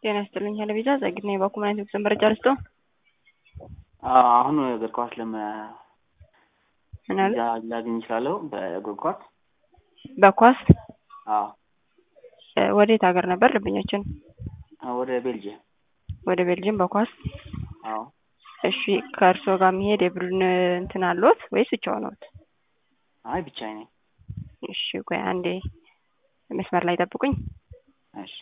ጤና ይስጥልኝ ሄለቤዛ ጸግና የባኩማን ጉዞ መረጃ ልስጦ አሁን እግር ኳስ ለመ ምን አሉ? ላገኝ እችላለሁ በእግር ኳስ በኳስ አዎ እ ወዴት ሀገር ነበር ደንበኛችን? ወደ ቤልጅየም ወደ ቤልጅየም በኳስ አዎ እሺ ከእርስዎ ጋር የሚሄድ የቡድን እንትን አለዎት ወይስ ብቻውን ነዎት? አይ ብቻዬን ነኝ እሺ ቆይ አንዴ መስመር ላይ ጠብቁኝ እሺ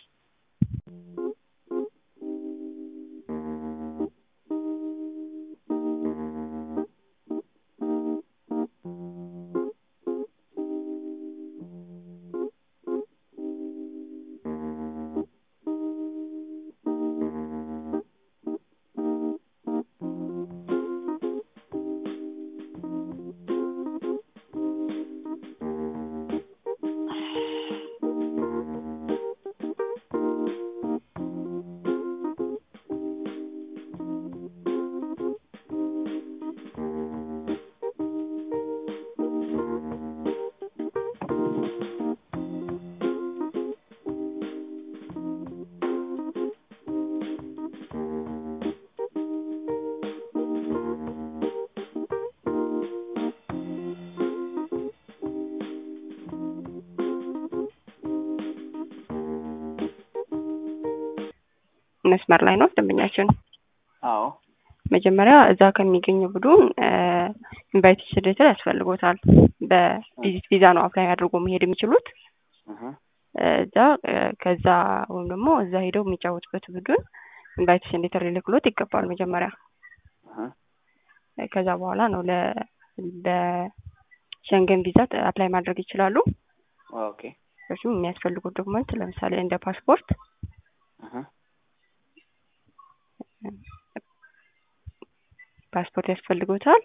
መስመር ላይ ነው ደንበኛችን? አዎ መጀመሪያ እዛ ከሚገኘው ቡድን ኢንቫይቴሽን ሌተር ያስፈልጎታል። በቪዚት ቪዛ ነው አፕላይ አድርጎ መሄድ የሚችሉት። እህ እዛ ከዛ ወይም ደግሞ እዛ ሄደው የሚጫወቱበት ቡድን ኢንቫይቴሽን ሌተር ሊልክሎት ይገባል መጀመሪያ። እህ ከዛ በኋላ ነው ለ ለሸንገን ቪዛ አፕላይ ማድረግ ይችላሉ። ኦኬ እሱም የሚያስፈልጉት ዶክመንት ለምሳሌ እንደ ፓስፖርት እህ ፓስፖርት ያስፈልጎታል።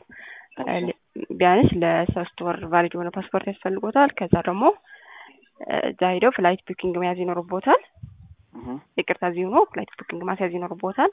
ቢያንስ ለሶስት ወር ቫሊድ የሆነ ፓስፖርት ያስፈልጎታል። ከዛ ደግሞ እዛ ሄደው ፍላይት ቡኪንግ መያዝ ይኖርቦታል። እህ ይቅርታ እዚህ ሆኖ ፍላይት ቡኪንግ ማስያዝ ይኖርቦታል።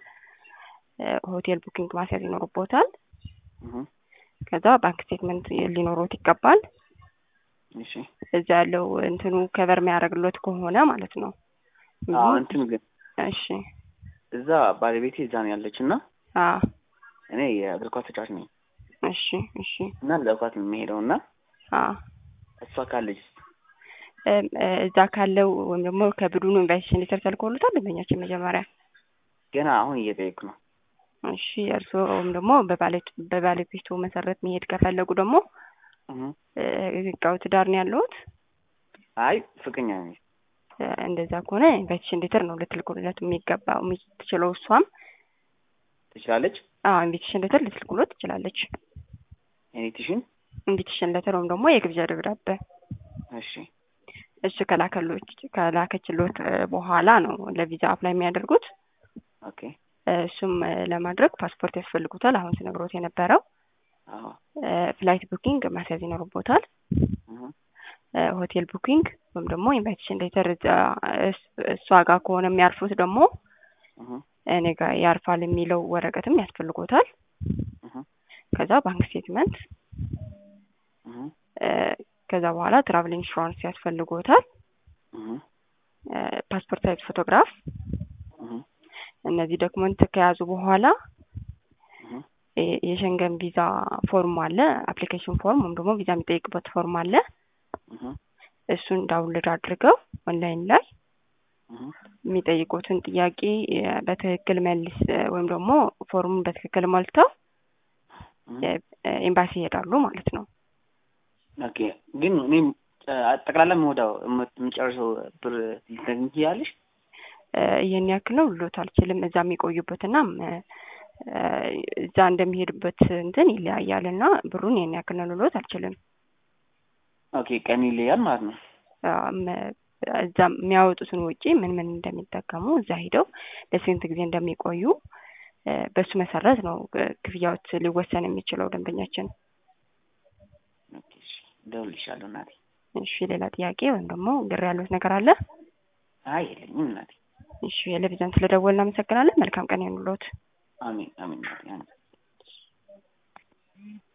ሆቴል ቡኪንግ ማስያዝ ይኖርቦታል። እህ ከዛ ባንክ ስቴትመንት ሊኖሮት ይገባል። እሺ እዛ ያለው እንትኑ ከቨር የሚያደርግሎት ከሆነ ማለት ነው። አዎ እንትን ግን እሺ እዛ ባለቤቴ እዛ ነው ያለች እና አ እኔ የእግር ኳስ ተጫዋች ነኝ እሺ እሺ እና ለኳስ ነው የሚሄደው እና አ እሷ ካለች እም፣ እ፣ እዛ ካለው ወይም ደግሞ ከቡድኑ ኢንቫይቴሽን ሌተር ተልኮሎታል ደንበኛችን መጀመሪያ ገና አሁን እየጠየኩ ነው። እሺ እርስዎ ወይም ደግሞ በባለ- በባለቤቱ መሰረት መሄድ ከፈለጉ ደግሞ እህ እ፣ ህጋዊ ትዳር ነው ያለዎት? አይ ፍቅረኛ ነኝ። እ፣ እንደዛ ከሆነ ኢንቫይቴሽን ሌተር ነው ልትልኩለት የሚገባው የምትችለው እሷም። ትችላለች አዎ ኢንቪቴሽን ሌተር ልትልኩሎት ትችላለች። ኢንቪቴሽን ኢንቪቴሽን ሌተር ወይም ደግሞ የግብዣ ደብዳቤ እሺ እሱ ከላከሎች ከላከችሎት እ፣ በኋላ ነው ለቪዛ አፕላይ የሚያደርጉት። ኦኬ እ፣ እሱም እ፣ ለማድረግ ፓስፖርት ያስፈልጉታል። አሁን ስነግሮት የነበረው አዎ እ፣ ፍላይት ቡኪንግ ማስያዝ ይኖርቦታል። እህ እ፣ ሆቴል ቡኪንግ ወይም ደግሞ ኢንቫይቴሽን ሌተር እዛ እስ- እሷ ጋር ከሆነ የሚያርፉት ደግሞ እህ እኔ ጋር ያርፋል የሚለው ወረቀትም ያስፈልጎታል። እህ ከዛ ባንክ ስቴትመንት እህ እ፣ ከዛ በኋላ ትራቭል ኢንሹራንስ ያስፈልጎታል። እህ እ፣ ፓስፖርት ሳይዝ ፎቶግራፍ እህ እነዚህ ዶክመንት ከያዙ በኋላ እህ የ- የሸንገን ቪዛ ፎርም አለ፣ አፕሊኬሽን ፎርም ወይም ደግሞ ቪዛ የሚጠይቅበት ፎርም አለ። እህ እሱን ዳውንሎድ አድርገው ኦንላይን ላይ እህ የሚጠይቁትን ጥያቄ እ፣ በትክክል መልስ እ፣ ወይም ደግሞ ፎርሙን በትክክል ሞልተው እህ እ፣ ኤምባሲ ይሄዳሉ ማለት ነው። ኦኬ ግን እኔም ጠቅላላ የምወዳው የምጨርሰው ብር ልትነግሪኝ ትችያለሽ? እ፣ ይህን ያክል ነው ልሎት አልችልም። እዛ የሚቆዩበትና እ፣ እዛ እንደሚሄዱበት እንትን ይለያያል እና ብሩን ይህን ያክል ነው ልሎት አልችልም። ኦኬ ቀን ይለያል ማለት ነው። አም፣ እዛ የሚያወጡትን ወጪ ምን ምን እንደሚጠቀሙ እዛ ሄደው ለስንት ጊዜ እንደሚቆዩ እ፣ በሱ መሰረት ነው እ፣ ክፍያዎች ሊወሰን የሚችለው ደንበኛችን። ኦኬ እሺ እደውልልሻለሁ እናቴ። እሺ ሌላ ጥያቄ ወይም ደግሞ ግር ያሉት ነገር አለ? አይ የለኝም እናቴ። እሺ የለቪዛን ስለደወልን እናመሰግናለን። መልካም ቀን ይሁንልዎት። አሜን አሜን እናቴ አሜን።